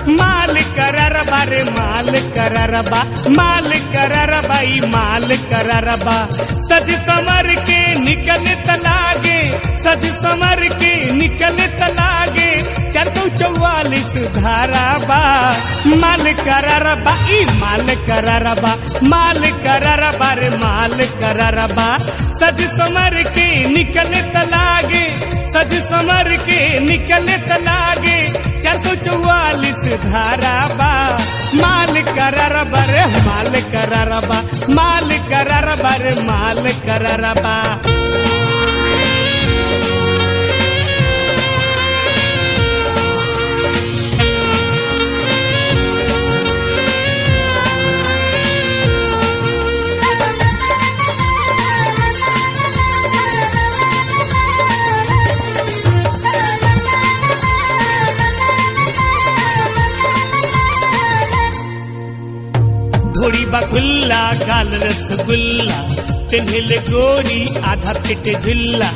माल कररबा रे माल कररबा माल कररबा ई माल कररबा सज समर के निकल तलागे सज समर के निकल तलागे चार सौ चौवालीस धाराबा माल कररबा ई माल कररबा माल कररबा रे माल कररबा सज समर के निकल तलागे सज समर के निकल तलागे चार सौ चौवालीस धाराबा माल कररबा रे माल कररबा माल कररबा रे माल कररबा घोड़ी बखुल्ला गाल रसगुल्ला तिन्हिल गोरी आधा पिट झुल्ला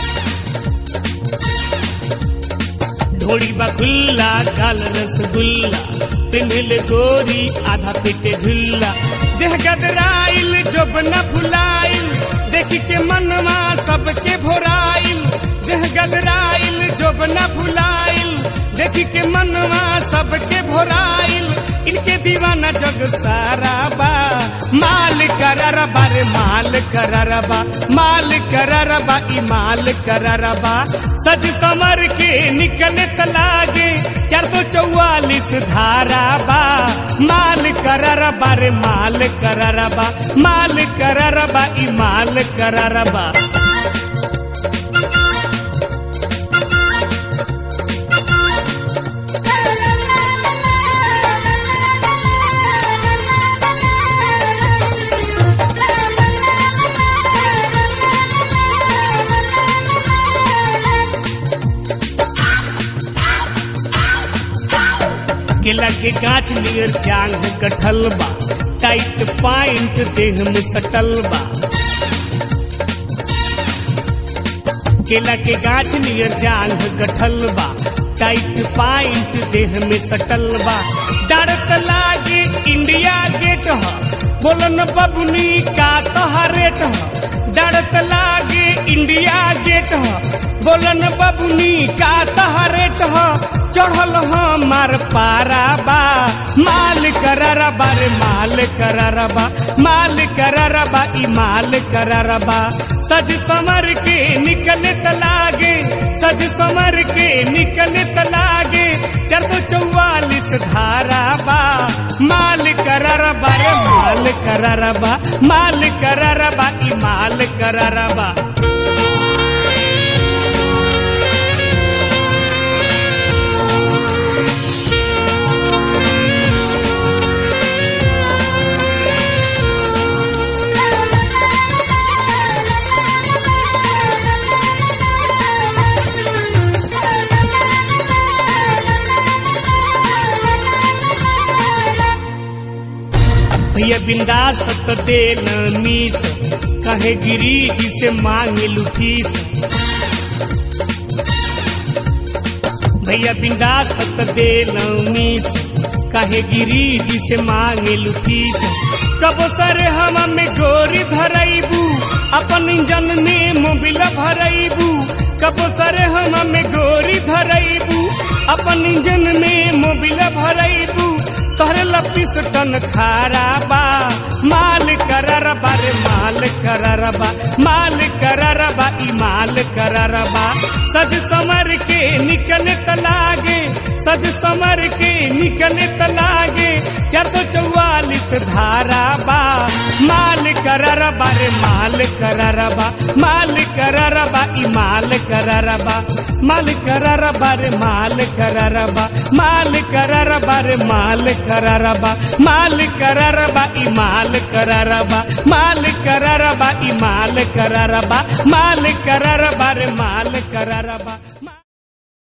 ढोड़ी बखुल्ला गाल रसगुल्ला तिन्हिल गोरी आधा पिट झुल्ला देह गदराइल जब न फुलाइल देखी के मनवा सबके भोराइल देह गदराइल जब न फुलाइल देखी के मनवा सबके भोराइल इनके दीवाना जग सारा बा माल कररबा रे माल कररबा माल कररबा ई माल कररबा सज समर के निकल तलागे चार सौ चौवालीस धाराबा माल कररबा रे माल कररबा माल कररबा ई माल कररबा केला के गाछ नियर जांग कटल बा टाइट पाइंट देह में सटल बा केला के गाछ नियर जांग गठल बा टाइट पाइंट देह में सटल बा डरत लागे इंडिया गेट ह बोलन बबुनी का तहरेट ह डरत लागे इंडिया गेट ह बोलन बबुनी का तहरेट ह चढ़ल हमार पाराबा माल कररबा रे माल कररबा माल कररबा ई माल कररबा सज समर के निकल तलागे सज समर के निकल तलागे चार सौ चौवालीस धाराबा माल कररबा रे माल कररबा माल कररबा ई माल कररबा भैया बिंदास तो दे न मीस कहे गिरी जी से मांगे लुफीस भैया बिंदास तो दे न मीस कहे गिरी जी से मांगे लुफीस कबो सरे हम में गोरी धरैबू अपन इंजन में मोबिल भरैबू कबो सरे हम में गोरी धरैबू अपन इंजन में मोबिल भरैबू तोहरे लपीस टन खाराबा माल कररबा रे माल कररबा माल कररबा ई माल कररबा सज समर के निकल तलागे सज समर के निकल तलागे चार सौ चौवालीस धाराबा माल कररबा रे माल कररबा माल कररबा ई माल कररबा माल कररबा रे माल कररबा माल कररबा रे माल कररबा माल कररबा ई माल कररबा माल कररबा ई माल कररबा माल कररबा रे माल कररबा